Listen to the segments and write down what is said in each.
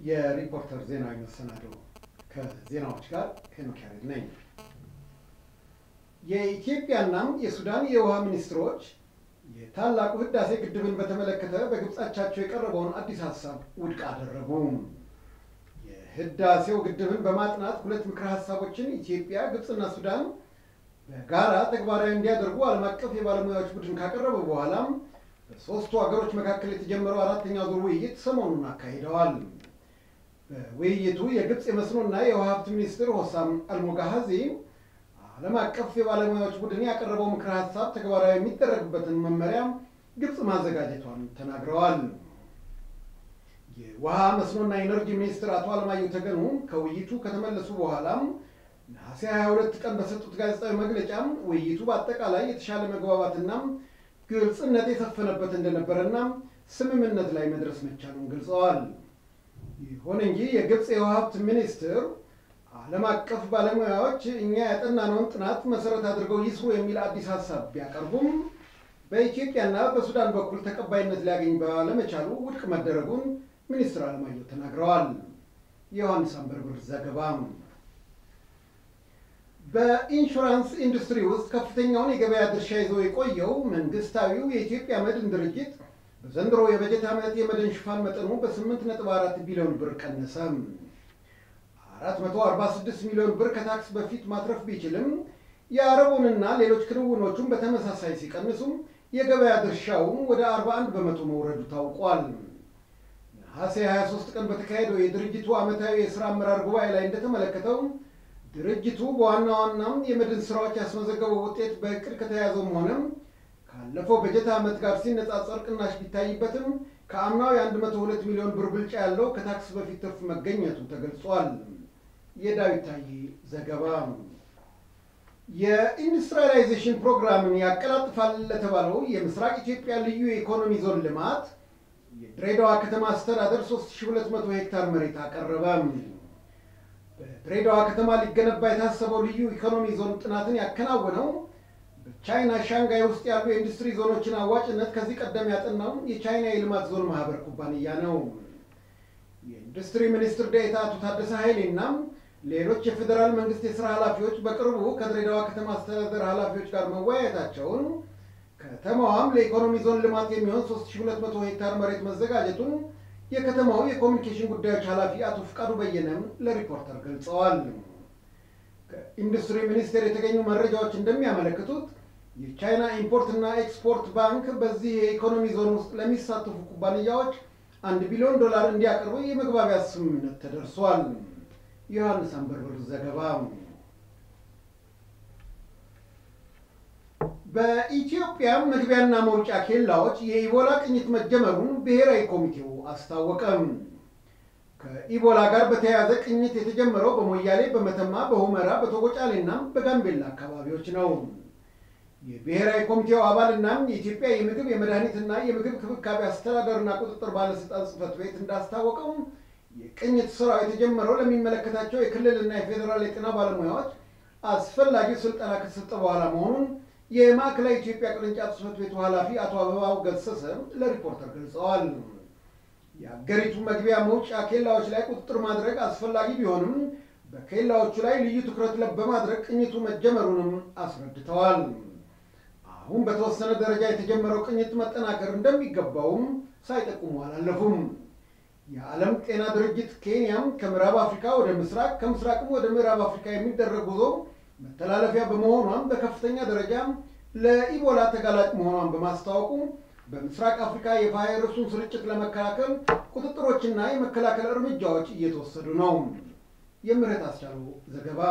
የሪፖርተር ዜናዊ መሰናዶ ከዜናዎች ጋር ሄኖክ ያሬድ ነኝ። የኢትዮጵያና የሱዳን የውሃ ሚኒስትሮች የታላቁ ህዳሴ ግድብን በተመለከተ በግብጻቻቸው የቀረበውን አዲስ ሀሳብ ውድቅ አደረጉ። የህዳሴው ግድብን በማጥናት ሁለት ምክረ ሀሳቦችን ኢትዮጵያ፣ ግብፅና ሱዳን በጋራ ተግባራዊ እንዲያደርጉ ዓለም አቀፍ የባለሙያዎች ቡድን ካቀረበ በኋላም በሶስቱ ሀገሮች መካከል የተጀመረው አራተኛው ዙር ውይይት ሰሞኑን አካሂደዋል። በውይይቱ የግብፅ የመስኖና የውሃ ሀብት ሚኒስትር ሆሳም አልሞጋሃዚ ዓለም አቀፍ የባለሙያዎች ቡድን ያቀረበው ምክረ ሀሳብ ተግባራዊ የሚደረግበትን መመሪያ ግብፅ ማዘጋጀቷን ተናግረዋል። የውሃ መስኖና ኢነርጂ ሚኒስትር አቶ አለማየሁ ተገኑ ከውይይቱ ከተመለሱ በኋላም ነሐሴ 22 ቀን በሰጡት ጋዜጣዊ መግለጫ ውይይቱ በአጠቃላይ የተሻለ መግባባትና ግልጽነት የሰፈነበት እንደነበረና ስምምነት ላይ መድረስ መቻሉን ገልጸዋል። ይሁን እንጂ የግብፅ የውሃ ሀብት ሚኒስትር ዓለም አቀፍ ባለሙያዎች እኛ ያጠናነውን ጥናት መሰረት አድርገው ይስሩ የሚል አዲስ ሀሳብ ቢያቀርቡም በኢትዮጵያና በሱዳን በኩል ተቀባይነት ሊያገኝ ባለመቻሉ ውድቅ መደረጉን ሚኒስትር አለማየሁ ተናግረዋል። የዮሐንስ አንበርብር ዘገባ። በኢንሹራንስ ኢንዱስትሪ ውስጥ ከፍተኛውን የገበያ ድርሻ ይዞ የቆየው መንግስታዊው የኢትዮጵያ መድን ድርጅት በዘንድሮ የበጀት ዓመት የመድን ሽፋን መጠኑ በ8.4 ቢሊዮን ብር ቀነሰ። 446 ሚሊዮን ብር ከታክስ በፊት ማትረፍ ቢችልም የአረቡንና ሌሎች ክንውኖቹን በተመሳሳይ ሲቀንሱ የገበያ ድርሻውም ወደ 41 በመቶ መውረዱ ታውቋል። ነሐሴ 23 ቀን በተካሄደው የድርጅቱ ዓመታዊ የሥራ አመራር ጉባኤ ላይ እንደተመለከተው ድርጅቱ በዋና ዋናም የመድን ስራዎች ያስመዘገበው ውጤት በእቅድ ከተያዘውም ሆነ ካለፈው በጀት ዓመት ጋር ሲነጻጸር ቅናሽ ቢታይበትም ከአምናው የ102 ሚሊዮን ብር ብልጫ ያለው ከታክስ በፊት ትርፍ መገኘቱ ተገልጿል። የዳዊት ታዬ ዘገባ። የኢንዱስትሪያላይዜሽን ፕሮግራምን ያቀላጥፋል ለተባለው የምስራቅ ኢትዮጵያ ልዩ የኢኮኖሚ ዞን ልማት የድሬዳዋ ከተማ አስተዳደር 3200 ሄክታር መሬት አቀረበ። በድሬዳዋ ከተማ ሊገነባ የታሰበው ልዩ ኢኮኖሚ ዞን ጥናትን ያከናወነው በቻይና ሻንጋይ ውስጥ ያሉ የኢንዱስትሪ ዞኖችን አዋጭነት ከዚህ ቀደም ያጠናው የቻይና የልማት ዞን ማህበር ኩባንያ ነው። የኢንዱስትሪ ሚኒስትር ዴኤታ አቶ ታደሰ ኃይሌና ሌሎች የፌዴራል መንግስት የስራ ኃላፊዎች በቅርቡ ከድሬዳዋ ከተማ አስተዳደር ኃላፊዎች ጋር መወያየታቸውን ከተማዋም ለኢኮኖሚ ዞን ልማት የሚሆን 3200 ሄክታር መሬት መዘጋጀቱን የከተማው የኮሚኒኬሽን ጉዳዮች ኃላፊ አቶ ፍቃዱ በየነም ለሪፖርተር ገልጸዋል። ከኢንዱስትሪ ሚኒስቴር የተገኙ መረጃዎች እንደሚያመለክቱት የቻይና ኢምፖርትና ኤክስፖርት ባንክ በዚህ የኢኮኖሚ ዞን ውስጥ ለሚሳተፉ ኩባንያዎች አንድ ቢሊዮን ዶላር እንዲያቀርቡ የመግባቢያ ስምምነት ተደርሷል። ዮሐንስ አንበርብር ዘገባ። በኢትዮጵያ መግቢያና መውጫ ኬላዎች የኢቦላ ቅኝት መጀመሩን ብሔራዊ ኮሚቴው አስታወቀም። ከኢቦላ ጋር በተያያዘ ቅኝት የተጀመረው በሞያሌ፣ በመተማ፣ በሁመራ፣ በቶጎጫሌና በጋምቤላ አካባቢዎች ነው። የብሔራዊ ኮሚቴው አባልና የኢትዮጵያ የምግብ የመድኃኒትና የምግብ ክብካቤ አስተዳደርና ቁጥጥር ባለስልጣን ጽሕፈት ቤት እንዳስታወቀው የቅኝት ስራው የተጀመረው ለሚመለከታቸው የክልልና የፌዴራል የጤና ባለሙያዎች አስፈላጊው ስልጠና ከተሰጠ በኋላ መሆኑን የማዕከላዊ ኢትዮጵያ ቅርንጫፍ ጽሕፈት ቤቱ ኃላፊ አቶ አበባው ገሰሰ ለሪፖርተር ገልጸዋል። የአገሪቱ መግቢያ መውጫ ኬላዎች ላይ ቁጥጥር ማድረግ አስፈላጊ ቢሆንም በኬላዎቹ ላይ ልዩ ትኩረት በማድረግ ቅኝቱ መጀመሩንም አስረድተዋል። አሁን በተወሰነ ደረጃ የተጀመረው ቅኝት መጠናከር እንደሚገባውም ሳይጠቁሙ አላለፉም። የዓለም ጤና ድርጅት ኬንያም ከምዕራብ አፍሪካ ወደ ምስራቅ ከምስራቅም ወደ ምዕራብ አፍሪካ የሚደረግ ጉዞ መተላለፊያ በመሆኗም በከፍተኛ ደረጃ ለኢቦላ ተጋላጭ መሆኗን በማስታወቁ በምስራቅ አፍሪካ የቫይረሱን ስርጭት ለመከላከል ቁጥጥሮችና የመከላከል እርምጃዎች እየተወሰዱ ነው። የምህረት አስቻለው ዘገባ።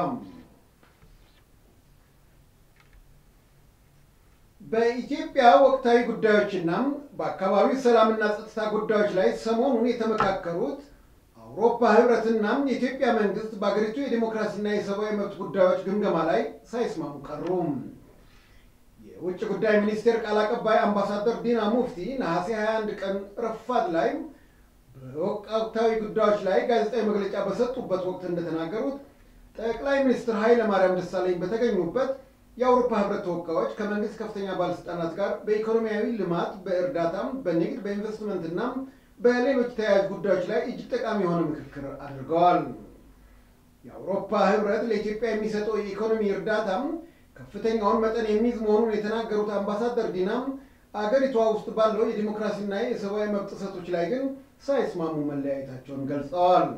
በኢትዮጵያ ወቅታዊ ጉዳዮችና በአካባቢው ሰላምና ጸጥታ ጉዳዮች ላይ ሰሞኑን የተመካከሩት አውሮፓ ህብረትና የኢትዮጵያ መንግስት በአገሪቱ የዲሞክራሲና የሰብአዊ መብት ጉዳዮች ግምገማ ላይ ሳይስማሙ ቀሩ። የውጭ ጉዳይ ሚኒስቴር ቃል አቀባይ አምባሳደር ዲና ሙፍቲ ነሐሴ 21 ቀን ረፋድ ላይ በወቅታዊ ጉዳዮች ላይ ጋዜጣዊ መግለጫ በሰጡበት ወቅት እንደተናገሩት ጠቅላይ ሚኒስትር ኃይለ ማርያም ደሳለኝ በተገኙበት የአውሮፓ ህብረት ተወካዮች ከመንግስት ከፍተኛ ባለስልጣናት ጋር በኢኮኖሚያዊ ልማት፣ በእርዳታም፣ በንግድ፣ በኢንቨስትመንትና በሌሎች ተያያዥ ጉዳዮች ላይ እጅግ ጠቃሚ የሆነ ምክክር አድርገዋል። የአውሮፓ ህብረት ለኢትዮጵያ የሚሰጠው የኢኮኖሚ እርዳታም ከፍተኛውን መጠን የሚይዝ መሆኑን የተናገሩት አምባሳደር ዲናም አገሪቷ ውስጥ ባለው የዲሞክራሲና የሰብአዊ መብት ጥሰቶች ላይ ግን ሳይስማሙ መለያየታቸውን ገልጸዋል።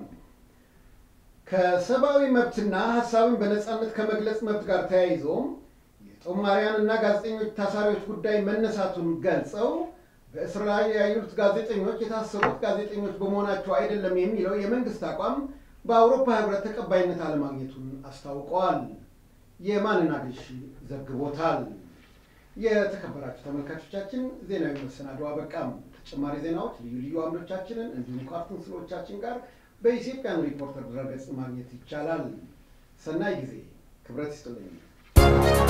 ከሰብአዊ መብትና ሀሳብን በነፃነት ከመግለጽ መብት ጋር ተያይዞ የጦማሪያንና ጋዜጠኞች ታሳሪዎች ጉዳይ መነሳቱን ገልጸው በእስር ላይ ያሉት ጋዜጠኞች የታሰሩት ጋዜጠኞች በመሆናቸው አይደለም የሚለው የመንግስት አቋም በአውሮፓ ህብረት ተቀባይነት አለማግኘቱን አስታውቀዋል። የማንና ግሽ ዘግቦታል። የተከበራችሁ ተመልካቾቻችን ዜናዊ መሰናዶ አበቃም። ተጨማሪ ዜናዎች፣ ልዩ ልዩ አምዶቻችንን እንዲሁም ካርቱን ስሎቻችን ጋር በኢትዮጵያን ሪፖርተር ድረገጽ ማግኘት ይቻላል። ሰናይ ጊዜ። ክብረት ይስጥልኝ።